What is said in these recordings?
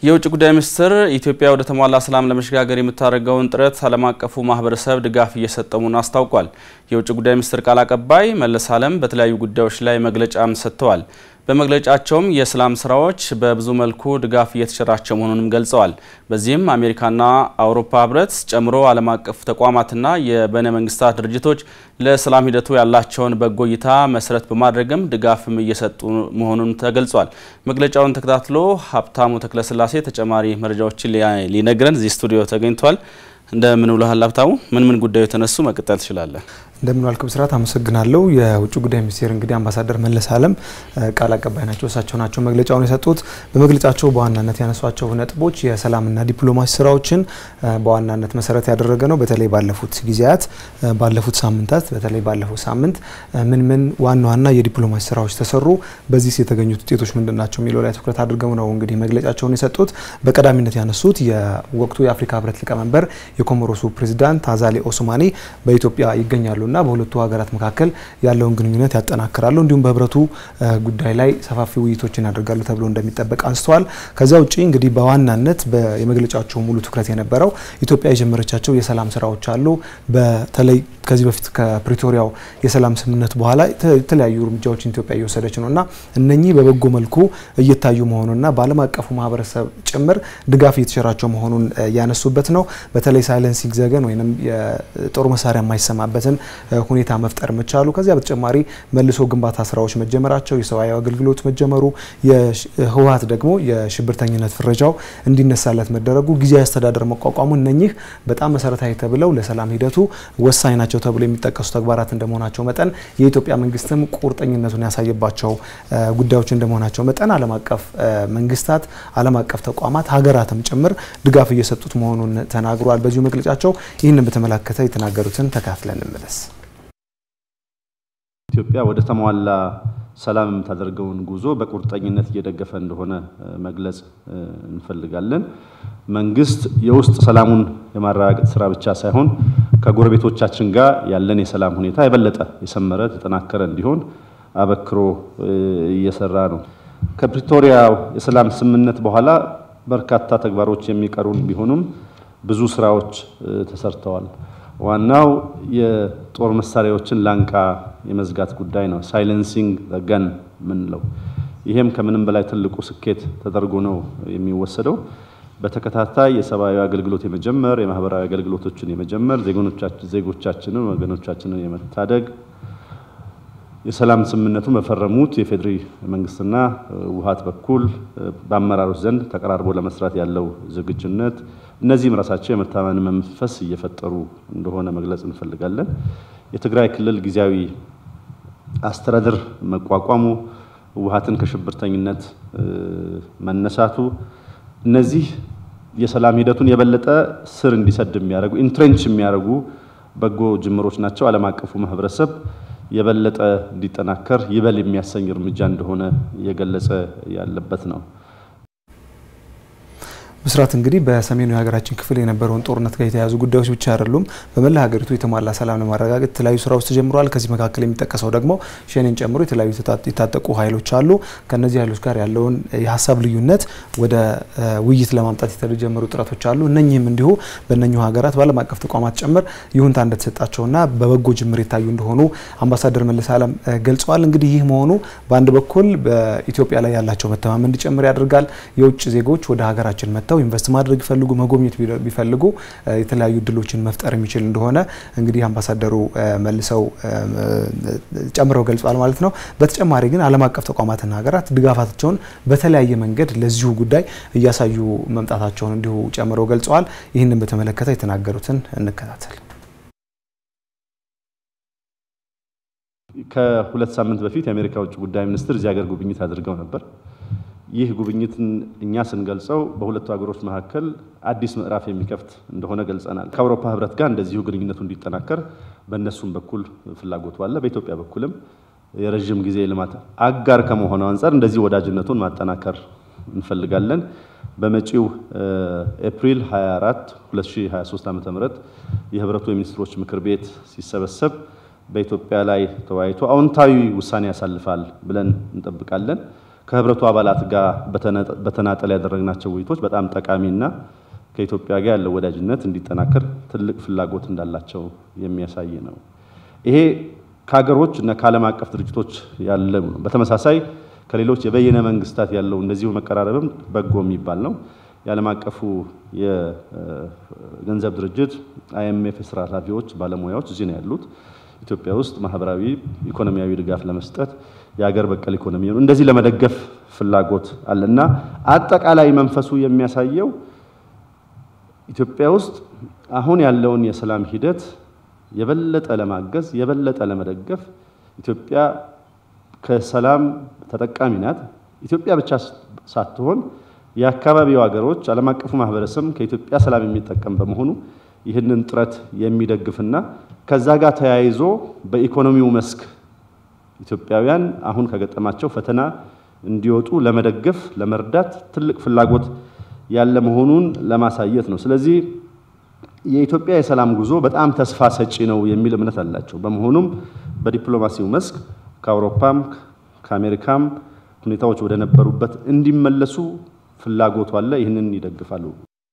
የውጭ ጉዳይ ሚኒስትር ኢትዮጵያ ወደ ተሟላ ሰላም ለመሸጋገር የምታደርገውን ጥረት ዓለም አቀፉ ማህበረሰብ ድጋፍ እየሰጠ መሆኑን አስታውቋል። የውጭ ጉዳይ ሚኒስትር ቃል አቀባይ መለስ አለም በተለያዩ ጉዳዮች ላይ መግለጫም ሰጥተዋል። በመግለጫቸውም የሰላም ስራዎች በብዙ መልኩ ድጋፍ እየተቸራቸው መሆኑንም ገልጸዋል። በዚህም አሜሪካና አውሮፓ ህብረት ጨምሮ ዓለም አቀፍ ተቋማትና የበይነ መንግስታት ድርጅቶች ለሰላም ሂደቱ ያላቸውን በጎ እይታ መሰረት በማድረግም ድጋፍም እየሰጡ መሆኑን ተገልጿል። መግለጫውን ተከታትሎ ሀብታሙ ተክለስላሴ ተጨማሪ መረጃዎችን ሊነግረን እዚህ ስቱዲዮ ተገኝቷል። እንደምን ውለሃል ሀብታሙ? ምን ምን ጉዳዩ የተነሱ መቀጠል ትችላለን? እንደምን ዋልክ ብስራት፣ አመሰግናለሁ። የውጭ ጉዳይ ሚኒስቴር እንግዲህ አምባሳደር መለስ አለም ቃል አቀባይ ናቸው። እሳቸው ናቸው መግለጫውን የሰጡት። በመግለጫቸው በዋናነት ያነሷቸው ነጥቦች የሰላምና ዲፕሎማሲ ስራዎችን በዋናነት መሰረት ያደረገ ነው። በተለይ ባለፉት ጊዜያት ባለፉት ሳምንታት በተለይ ባለፉት ሳምንት ምን ምን ዋና ዋና የዲፕሎማሲ ስራዎች ተሰሩ፣ በዚህ የተገኙት ውጤቶች ምንድን ናቸው የሚለው ላይ ትኩረት አድርገው ነው እንግዲህ መግለጫቸውን የሰጡት። በቀዳሚነት ያነሱት የወቅቱ የአፍሪካ ህብረት ሊቀመንበር የኮሞሮሱ ፕሬዚዳንት አዛሌ ኦስማኒ በኢትዮጵያ ይገኛሉ እና በሁለቱ ሀገራት መካከል ያለውን ግንኙነት ያጠናክራሉ እንዲሁም በህብረቱ ጉዳይ ላይ ሰፋፊ ውይይቶችን ያደርጋሉ ተብሎ እንደሚጠበቅ አንስተዋል። ከዛ ውጭ እንግዲህ በዋናነት የመግለጫቸው ሙሉ ትኩረት የነበረው ኢትዮጵያ የጀመረቻቸው የሰላም ስራዎች አሉ። በተለይ ከዚህ በፊት ከፕሪቶሪያው የሰላም ስምምነት በኋላ የተለያዩ እርምጃዎችን ኢትዮጵያ እየወሰደች ነው እና እነኚህ በበጎ መልኩ እየታዩ መሆኑንና በዓለም አቀፉ ማህበረሰብ ጭምር ድጋፍ እየተቸራቸው መሆኑን ያነሱበት ነው። በተለይ ሳይለንሲንግ ዘገን ወይም የጦር መሳሪያ የማይሰማበትን ሁኔታ መፍጠር መቻሉ፣ ከዚያ በተጨማሪ መልሶ ግንባታ ስራዎች መጀመራቸው፣ የሰብአዊ አገልግሎት መጀመሩ፣ የህወሀት ደግሞ የሽብርተኝነት ፍረጃው እንዲነሳለት መደረጉ፣ ጊዜያዊ አስተዳደር መቋቋሙ እነኚህ በጣም መሰረታዊ ተብለው ለሰላም ሂደቱ ወሳኝ ናቸው ተብሎ የሚጠቀሱ ተግባራት እንደመሆናቸው መጠን የኢትዮጵያ መንግስትም ቁርጠኝነቱን ያሳየባቸው ጉዳዮች እንደመሆናቸው መጠን ዓለም አቀፍ መንግስታት፣ ዓለም አቀፍ ተቋማት፣ ሀገራትም ጭምር ድጋፍ እየሰጡት መሆኑን ተናግሯል። በዚሁ መግለጫቸው ይህንን በተመለከተ የተናገሩትን ተካትለን እንመለስ። ኢትዮጵያ ወደ ተሟላ ሰላም የምታደርገውን ጉዞ በቁርጠኝነት እየደገፈ እንደሆነ መግለጽ እንፈልጋለን። መንግስት የውስጥ ሰላሙን የማረጋገጥ ስራ ብቻ ሳይሆን ከጎረቤቶቻችን ጋር ያለን የሰላም ሁኔታ የበለጠ የሰመረ የተጠናከረ እንዲሆን አበክሮ እየሰራ ነው። ከፕሪቶሪያ የሰላም ስምምነት በኋላ በርካታ ተግባሮች የሚቀሩን ቢሆኑም ብዙ ስራዎች ተሰርተዋል። ዋናው የጦር መሳሪያዎችን ላንቃ የመዝጋት ጉዳይ ነው። ሳይለንሲንግ ገን ምንለው ይሄም ከምንም በላይ ትልቁ ስኬት ተደርጎ ነው የሚወሰደው። በተከታታይ የሰብአዊ አገልግሎት የመጀመር የማህበራዊ አገልግሎቶችን የመጀመር ዜጎቻችንን ወገኖቻችንን የመታደግ የሰላም ስምምነቱ በፈረሙት የፌዴሪ መንግስትና ውሃት በኩል በአመራሮች ዘንድ ተቀራርቦ ለመስራት ያለው ዝግጁነት እነዚህም ራሳቸው የመተማመን መንፈስ እየፈጠሩ እንደሆነ መግለጽ እንፈልጋለን። የትግራይ ክልል ጊዜያዊ አስተዳደር መቋቋሙ፣ ውሃትን ከሽብርተኝነት መነሳቱ፣ እነዚህ የሰላም ሂደቱን የበለጠ ስር እንዲሰድ የሚያደርጉ ኢንትሬንች የሚያደርጉ በጎ ጅምሮች ናቸው። ዓለም አቀፉ ማህበረሰብ የበለጠ እንዲጠናከር ይበል የሚያሰኝ እርምጃ እንደሆነ እየገለጸ ያለበት ነው። ብስራት እንግዲህ በሰሜኑ የሀገራችን ክፍል የነበረውን ጦርነት ጋር የተያያዙ ጉዳዮች ብቻ አይደሉም። በመላ ሀገሪቱ የተሟላ ሰላም ለማረጋገጥ የተለያዩ ስራዎች ተጀምረዋል። ከዚህ መካከል የሚጠቀሰው ደግሞ ሸኔን ጨምሮ የተለያዩ የታጠቁ ኃይሎች አሉ። ከእነዚህ ኃይሎች ጋር ያለውን የሀሳብ ልዩነት ወደ ውይይት ለማምጣት የተጀመሩ ጥረቶች አሉ። እነኚህም እንዲሁ በእነኚሁ ሀገራት በዓለም አቀፍ ተቋማት ጭምር ይሁንታ እንደተሰጣቸውና በበጎ ጅምር የታዩ እንደሆኑ አምባሳደር መለስ አለም ገልጸዋል። እንግዲህ ይህ መሆኑ በአንድ በኩል በኢትዮጵያ ላይ ያላቸው መተማመን እንዲጨምር ያደርጋል። የውጭ ዜጎች ወደ ሀገራችን መጥተው ኢንቨስት ማድረግ ቢፈልጉ መጎብኘት ቢፈልጉ የተለያዩ እድሎችን መፍጠር የሚችል እንደሆነ እንግዲህ አምባሳደሩ መልሰው ጨምረው ገልጿል ማለት ነው። በተጨማሪ ግን ዓለም አቀፍ ተቋማትና ሀገራት ድጋፋቸውን በተለያየ መንገድ ለዚሁ ጉዳይ እያሳዩ መምጣታቸውን እንዲሁ ጨምረው ገልጸዋል። ይህንን በተመለከተ የተናገሩትን እንከታተል። ከሁለት ሳምንት በፊት የአሜሪካ ውጭ ጉዳይ ሚኒስትር እዚህ ሀገር ጉብኝት አድርገው ነበር። ይህ ጉብኝትን እኛ ስንገልጸው በሁለቱ ሀገሮች መካከል አዲስ ምዕራፍ የሚከፍት እንደሆነ ገልጸናል። ከአውሮፓ ሕብረት ጋር እንደዚሁ ግንኙነቱ እንዲጠናከር በእነሱም በኩል ፍላጎቱ አለ። በኢትዮጵያ በኩልም የረዥም ጊዜ ልማት አጋር ከመሆኑ አንጻር እንደዚህ ወዳጅነቱን ማጠናከር እንፈልጋለን። በመጪው ኤፕሪል 24 2023 ዓ.ም የህብረቱ የሚኒስትሮች ምክር ቤት ሲሰበሰብ በኢትዮጵያ ላይ ተወያይቶ አዎንታዊ ውሳኔ ያሳልፋል ብለን እንጠብቃለን። ከህብረቱ አባላት ጋር በተናጠል ያደረግናቸው ውይይቶች በጣም ጠቃሚና ከኢትዮጵያ ጋር ያለው ወዳጅነት እንዲጠናከር ትልቅ ፍላጎት እንዳላቸው የሚያሳይ ነው። ይሄ ከሀገሮች እና ከዓለም አቀፍ ድርጅቶች ያለ ነው። በተመሳሳይ ከሌሎች የበየነ መንግስታት ያለው እንደዚሁ መቀራረብም በጎ የሚባል ነው። የዓለም አቀፉ የገንዘብ ድርጅት አይኤምኤፍ የስራ ኃላፊዎች፣ ባለሙያዎች እዚህ ነው ያሉት። ኢትዮጵያ ውስጥ ማህበራዊ፣ ኢኮኖሚያዊ ድጋፍ ለመስጠት የሀገር በቀል ኢኮኖሚ እንደዚህ ለመደገፍ ፍላጎት አለ እና አጠቃላይ መንፈሱ የሚያሳየው ኢትዮጵያ ውስጥ አሁን ያለውን የሰላም ሂደት የበለጠ ለማገዝ የበለጠ ለመደገፍ ኢትዮጵያ ከሰላም ተጠቃሚ ናት። ኢትዮጵያ ብቻ ሳትሆን የአካባቢው ሀገሮች፣ ዓለም አቀፉ ማህበረሰብ ከኢትዮጵያ ሰላም የሚጠቀም በመሆኑ ይህንን ጥረት የሚደግፍና ከዛ ጋር ተያይዞ በኢኮኖሚው መስክ ኢትዮጵያውያን አሁን ከገጠማቸው ፈተና እንዲወጡ ለመደገፍ ለመርዳት ትልቅ ፍላጎት ያለ መሆኑን ለማሳየት ነው። ስለዚህ የኢትዮጵያ የሰላም ጉዞ በጣም ተስፋ ሰጪ ነው የሚል እምነት አላቸው። በመሆኑም በዲፕሎማሲው መስክ ከአውሮፓም ከአሜሪካም ሁኔታዎች ወደ ነበሩበት እንዲመለሱ ፍላጎቱ አለ። ይህንን ይደግፋሉ።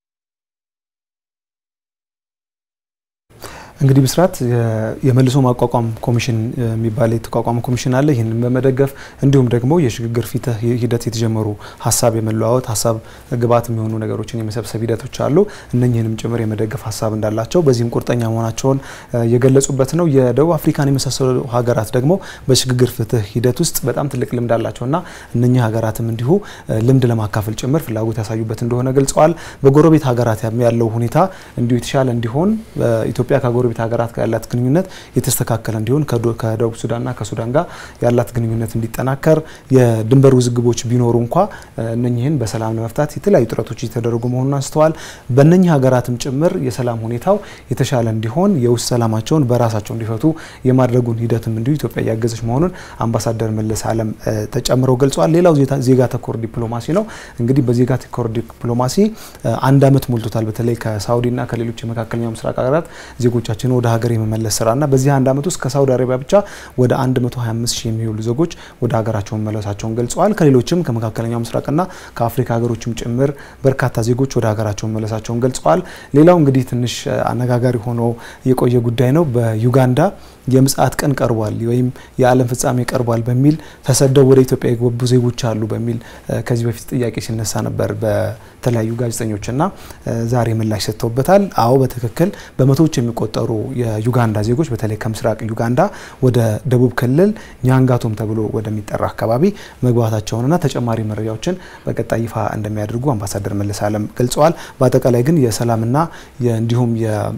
እንግዲህ ብስራት የመልሶ ማቋቋም ኮሚሽን የሚባል የተቋቋመ ኮሚሽን አለ። ይህንን በመደገፍ እንዲሁም ደግሞ የሽግግር ፍትህ ሂደት የተጀመሩ ሀሳብ የመለዋወጥ ሀሳብ ግብዓት የሚሆኑ ነገሮችን የመሰብሰብ ሂደቶች አሉ። እነኝህንም ጭምር የመደገፍ ሀሳብ እንዳላቸው በዚህም ቁርጠኛ መሆናቸውን የገለጹበት ነው። የደቡብ አፍሪካን የመሳሰሉ ሀገራት ደግሞ በሽግግር ፍትህ ሂደት ውስጥ በጣም ትልቅ ልምድ አላቸውና እነኚህ ሀገራትም እንዲሁ ልምድ ለማካፈል ጭምር ፍላጎት ያሳዩበት እንደሆነ ገልጸዋል። በጎረቤት ሀገራት ያለው ሁኔታ እንዲሁ የተሻለ እንዲሆን ኢትዮጵያ ከጎረቤት ሀገራት ጋር ያላት ግንኙነት የተስተካከለ እንዲሆን ከደቡብ ሱዳንና ከሱዳን ጋር ያላት ግንኙነት እንዲጠናከር የድንበር ውዝግቦች ቢኖሩ እንኳ እነኚህን በሰላም ለመፍታት የተለያዩ ጥረቶች እየተደረጉ መሆኑን አንስተዋል። በእነኚህ ሀገራትም ጭምር የሰላም ሁኔታው የተሻለ እንዲሆን የውስጥ ሰላማቸውን በራሳቸው እንዲፈቱ የማድረጉን ሂደትም እንዲሁ ኢትዮጵያ እያገዘች መሆኑን አምባሳደር መለስ አለም ተጨምረው ገልጸዋል። ሌላው ዜጋ ተኮር ዲፕሎማሲ ነው። እንግዲህ በዜጋ ተኮር ዲፕሎማሲ አንድ ዓመት ሞልቶታል። በተለይ ከሳውዲና ከሌሎች የመካከለኛው ምስራቅ ሀገራት ዜጎቻችን ወደ ሀገር የመመለስ ስራና በዚህ አንድ ዓመት ውስጥ ከሳውዲ አረቢያ ብቻ ወደ 125 ሺህ የሚውሉ ዜጎች ወደ ሀገራቸው መመለሳቸውን ገልጸዋል። ከሌሎችም ከመካከለኛው ምስራቅና ከአፍሪካ ሀገሮችም ጭምር በርካታ ዜጎች ወደ ሀገራቸው መመለሳቸውን ገልጸዋል። ሌላው እንግዲህ ትንሽ አነጋጋሪ ሆኖ የቆየ ጉዳይ ነው። በዩጋንዳ የምጽአት ቀን ቀርቧል ወይም የዓለም ፍጻሜ ቀርቧል በሚል ተሰደው ወደ ኢትዮጵያ የገቡ ዜጎች አሉ በሚል ከዚህ በፊት ጥያቄ ሲነሳ ነበር በተለያዩ ጋዜጠኞችና ዛሬ ምላሽ ሰጥተውበታል። አዎ በትክክል በመቶዎች የሚቆጠሩ የዩጋንዳ ዜጎች በተለይ ከምስራቅ ዩጋንዳ ወደ ደቡብ ክልል ኛንጋቶም ተብሎ ወደሚጠራ አካባቢ መግባታቸውንና ተጨማሪ መረጃዎችን በቀጣይ ይፋ እንደሚያደርጉ አምባሳደር መለስ አለም ገልጸዋል። በአጠቃላይ ግን የሰላምና እንዲሁም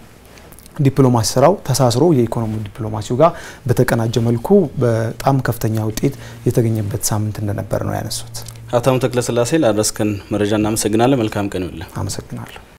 ዲፕሎማሲ ስራው ተሳስሮ የኢኮኖሚ ዲፕሎማሲው ጋር በተቀናጀ መልኩ በጣም ከፍተኛ ውጤት የተገኘበት ሳምንት እንደነበር ነው ያነሱት። ሀብታሙ ተክለስላሴ ላደረስከን መረጃ እናመሰግናለን። መልካም ቀን ይውልን። አመሰግናለሁ።